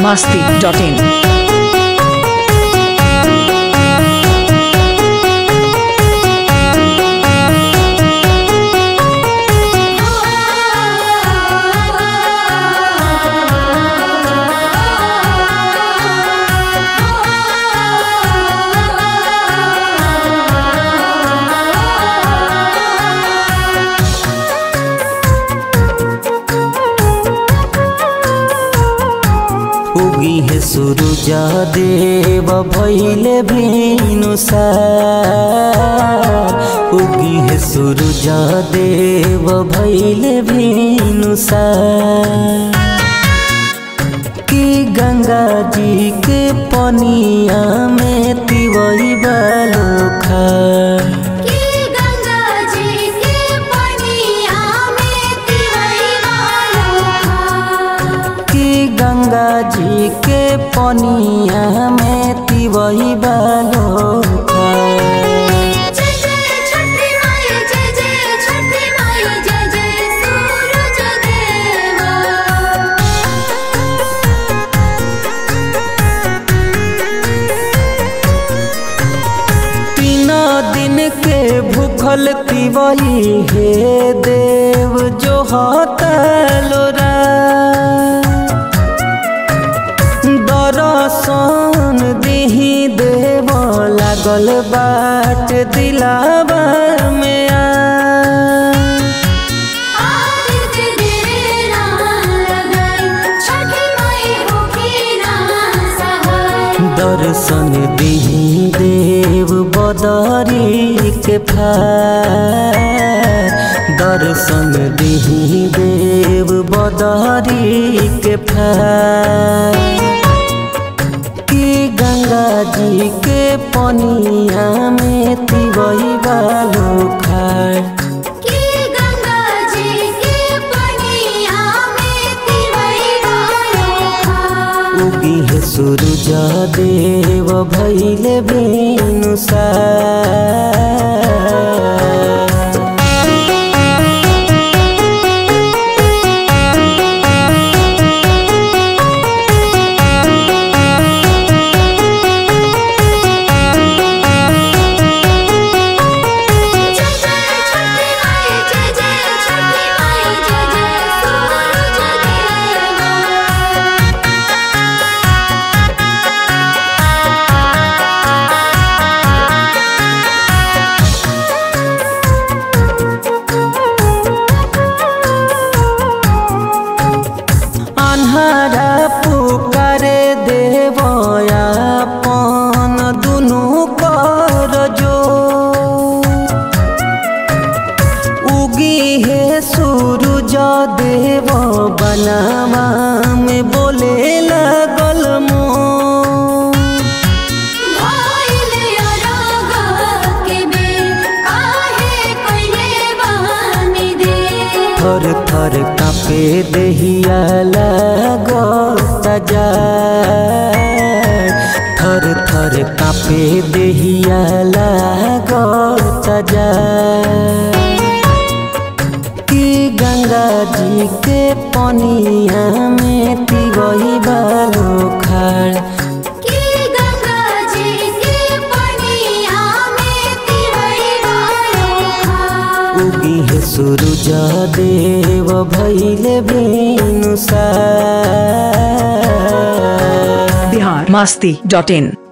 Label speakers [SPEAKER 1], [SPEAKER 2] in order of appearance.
[SPEAKER 1] masti.in.
[SPEAKER 2] उगी है सुरुजा देव भैले भेनुसार उगी है सुरुजा देव भैले भेनुसार कि गंगा जी के पनिया में तिवई बालोखा
[SPEAKER 3] कि गंगा जी के पनिया में तिवई बालोखा
[SPEAKER 2] कि गंगा जी के पनिया में तिवई बालोखा
[SPEAKER 3] जय जय छठी माई जय जय छठी माई जय जय सूरज देवा
[SPEAKER 2] तीन दिन के भूखल तिवई हे देव जो हतलोरा दरसन दिही देव लागल बाट दिलावा में आ
[SPEAKER 3] आदित्य देरा लगाई छठी माई होखी ना सहाय
[SPEAKER 2] दर्शन दिही देव बदरी के फार दर्शन दिही देव बदरी के फार कि गंगा जी के पनिया में तिवई बालो खार
[SPEAKER 3] कि गंगा जी के पनिया में तिवई बालोखा
[SPEAKER 2] उगी है सूरज देव भैले बेनुसार
[SPEAKER 3] जय जय छठी माई जय जय छठी माई जय जय सूरज देवा
[SPEAKER 2] अन्हारा पुकारे देवया पन दुनु कर जो उगी है सूरज देव बनावा में बोले लगल मो
[SPEAKER 3] भइले अरग के बेर काहे कइले बहानी दे
[SPEAKER 2] थर थर कापे देहिया लगता जा थर थर कापे देहिया लगता जा कि गंगा जी के पनिया में तिवई बालो खाड़
[SPEAKER 3] कि गंगा जी के पनिया में तिवई बालोखा
[SPEAKER 2] उगी है सूरज देव भैले बेनुसार
[SPEAKER 1] Bihar masti.in.